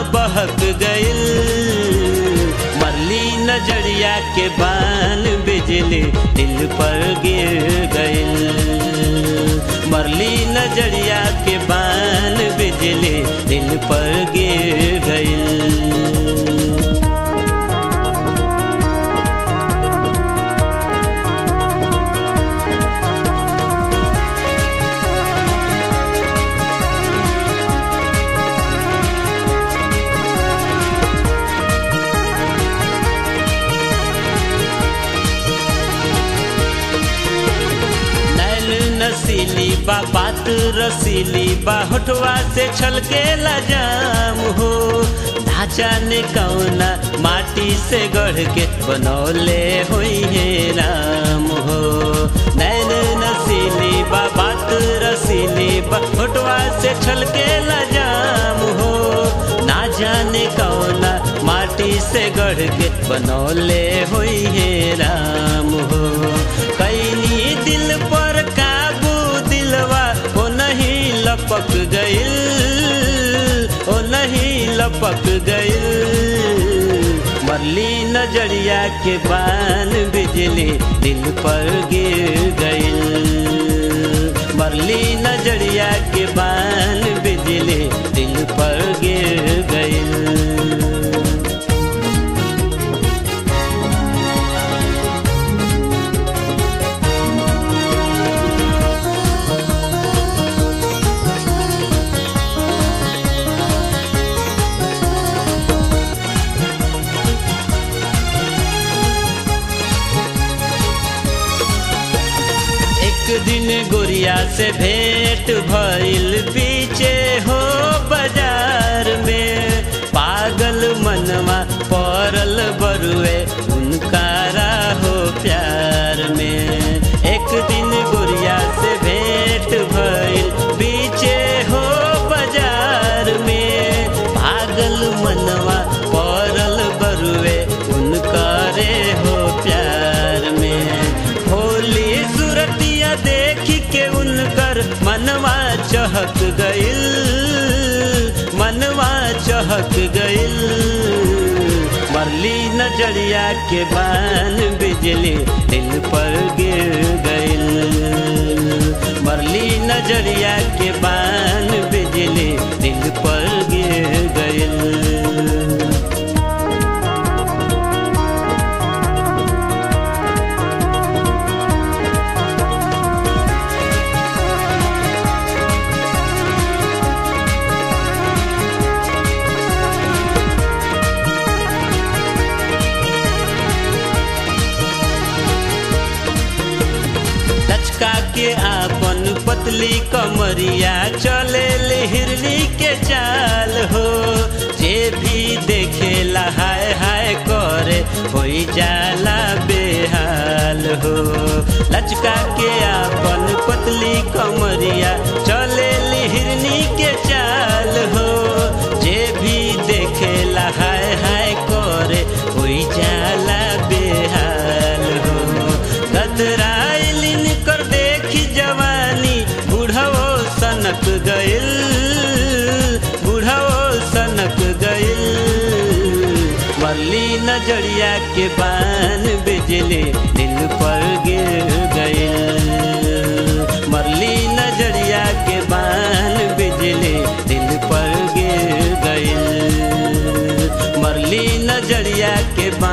बहक गइल मरली नजरिया के बान बिजली दिल पर गिर गइल मरली नजरिया के बान बिजली दिल पर गिर गइल नैन नसीली बा बात रसीली बा होठवा से छलके जाम हो ढांचा ने कौना माटी से गढ़ के बनौले हुई है राम हो नैन नसीली बा बात रसीली बा होठवा से छलके जाम हो ना जाने कौना माटी से गढ़ के बनौले हुई है राम हो कैनी दिल पर काबू दिलवा ओ नहीं लपक गइल ओ नहीं लपक गइल मरली नजरिया के बान बिजली दिल पर गिर गइल मरली नजरिया के बान बिजली दिल पर गिर गइल एक दिन गोरिया से भेंट भइल पीछे हो बाजार में पागल मनवा पड़ल बरुए उनका हो प्यार में एक दिन गोरिया से भेंट भइल पीछे हो बाजार में पागल मनवा पड़ल बरुए उनका हो प्यार में होली सूरतिया देख के उनकर मनवा चहक गइल मनवा चहक गइल मरली नजरिया के बान बिजली दिल पर गिर गइल मरली नजरिया के बान बिजली दिल पर गिर गइल लचका के आपन पतली कमरिया चले हिरनी के चाल हो जे भी देखेला हाय हाय करे होई जाला बेहाल हो लचका के आपन पतली कमरिया चले हिरनी के चाल हो जे भी देखेला हाय हाय करे होई जाला बेहाल हो गदराइलिन कर देखी जवानी बुढ़वो सनक गइल बुढ़वो सनक गइल मरली नजरिया के बान बिजली दिल पर गिर गइल मरली नजरिया के बान बिजली दिल पर गिर गइल मरली नजरिया के बान